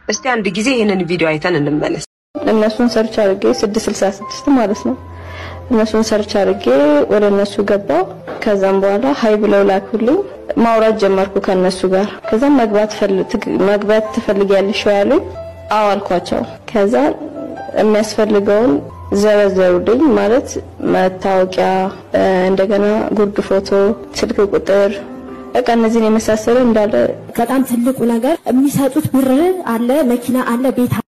እስቲ አንድ ጊዜ ይህንን ቪዲዮ አይተን እንመለስ። እነሱን ሰርች አድርጌ 666 ማለት ነው። እነሱን ሰርች አድርጌ ወደ እነሱ ገባው። ከዛም በኋላ ሀይ ብለው ላኩልኝ። ማውራት ጀመርኩ ከነሱ ጋር። ከዛም መግባት መግባት ትፈልጊያለሽ ያሉኝ፣ አዎ አልኳቸው። ከዛ የሚያስፈልገውን ዘረዘሩልኝ። ማለት መታወቂያ፣ እንደገና ጉርድ ፎቶ፣ ስልክ ቁጥር በቃ እነዚህን የመሳሰለ እንዳለ በጣም ትልቁ ነገር የሚሰጡት ብር አለ፣ መኪና አለ፣ ቤት